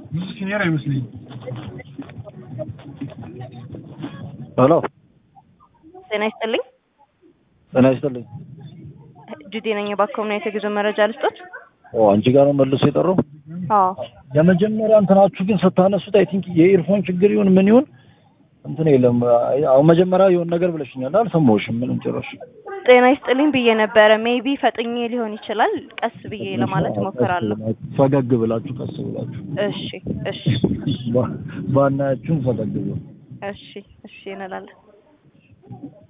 ብዙ ሲኒየር አይመስለኝም። ሄሎ ጤና ይስጥልኝ። ጤና ይስጥልኝ። ጁዴ ነኝ። የባኮምና የጉዞ መረጃ ልስጦት? ኦ አንቺ ጋር ነው መልሶ የጠራው? አዎ የመጀመሪያ እንትናችሁ ግን ስታነሱት አይ ቲንክ የኢርፎን ችግር ይሁን ምን ይሁን እንትን የለም። አሁን መጀመሪያ የሆነ ነገር ብለሽኛል፣ አልሰማሁሽም ምንም ጭራሽ። ጤና ይስጥልኝ ብዬ ነበረ። ሜቢ ፈጥኜ ሊሆን ይችላል። ቀስ ብዬ ለማለት እሞክራለሁ። ፈገግ ብላችሁ ቀስ ብላችሁ እሺ እሺ ባ- ባናያችሁም ፈገግ ብሎ እሺ እሺ እንላለን።